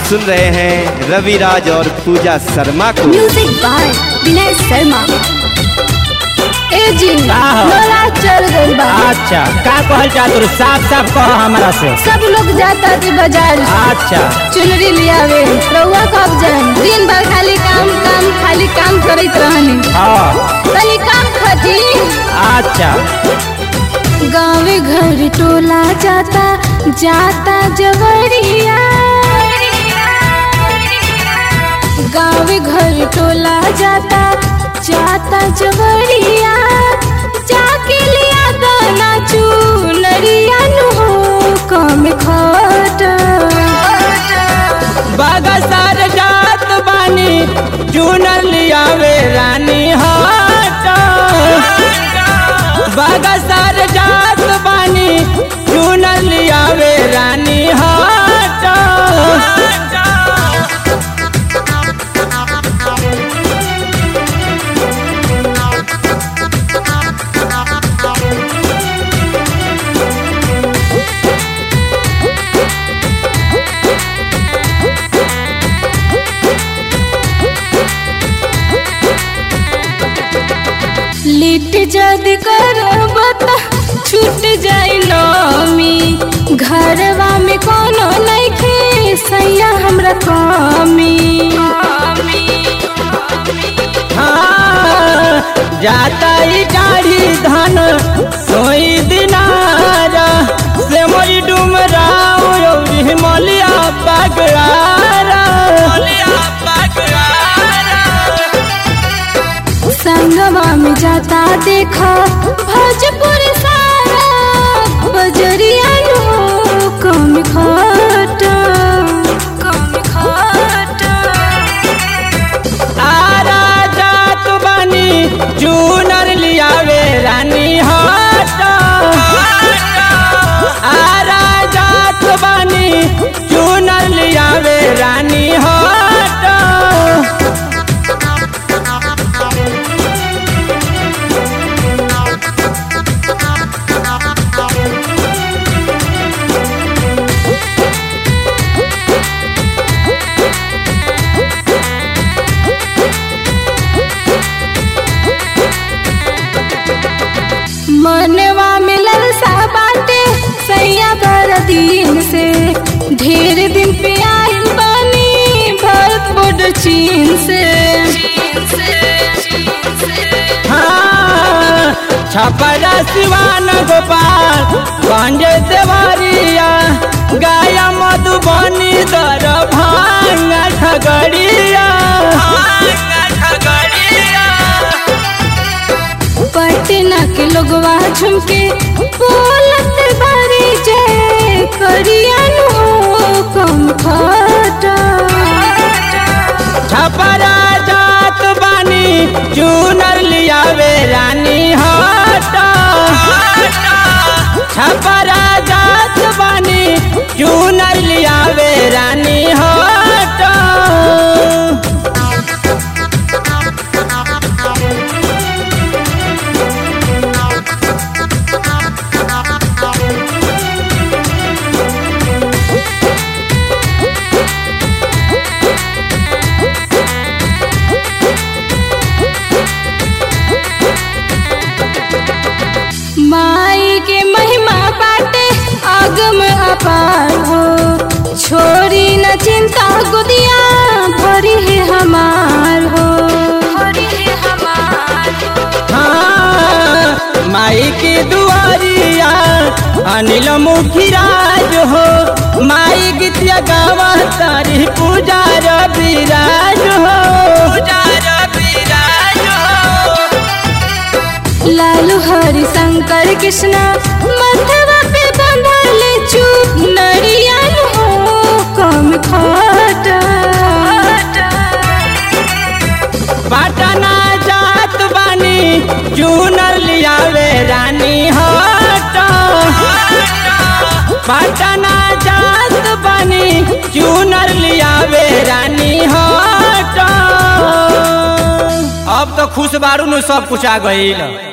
सुन रहे हैं रविराज और पूजा शर्मा को म्यूजिक बाय विनय शर्मा ए जी का हो? लोला चल गइल बा अच्छा का कहल चाह तू साफ साफ कह हमरा से सब लोग जाता थी बाजार अच्छा चुनरी लियावे रउआ कब जाए दिन भर खाली काम काम खाली काम करत रहनी हाँ तनी काम खटी अच्छा गाँव घर टोला जाता जाता जवरिया गाँव घर टोला जाता जाता जवरिया जाके लिया दाना चूनरिया नु कम खट बगसर जात बानी चुनर लियावे रानी हाट बगसर जात बानी चुनर लियावे रानी हाट लिट जद करब त छूट जाई नमी घरवा में कोनो नइखे सैया हमरा कमी हाँ, जाता ही दाढ़ी धन सोई दिनारा से मोरी डुमराव यौरी मलिया पगड़ारा मलिया पगड़ारा संगवा में जाता देखा भोजपुर सारा बजरिया नो कम खट कम खट आरा जात बानी चूनर लियावे रानी हाट आरा जात बानी चूनर लियावे रानी हाट मनवा में ललसा बाटे सैया बर दिन से ढेर दिन पे आइल बानी भारत बॉर्डर चीन से हाँ, छपरा सिवान गोपाल गंज देवरिया गाया मधुबनी दर भांगा ठगड़िया पटना के लोगवा झुमके बोलत बारी जय करिया नो कम खटा छपरा जात बानी चूनर लियावे रानी हाट छपरा जात बानी चूनर लियावे रानी हाट माई के महिमा बाटे आगम अपार हो छोरी न चिंता गुदिया भरी है हमार हो भरी है हमार हो हाँ, माई की दुआरिया अनिल मुखिराज हो माई गीतिया गावा तारी पूजा रविराज हो पूजा रविराज हो लालू हरि शंकर कृष्णा मथवा पे बंधल चू नरियन हो कम खटा पटना जात बानी चूनर लियावे रानी हाट पटना जात बानी चूनर लियावे रानी हाट अब तो खुश बारू नु सब कुछ आ गईल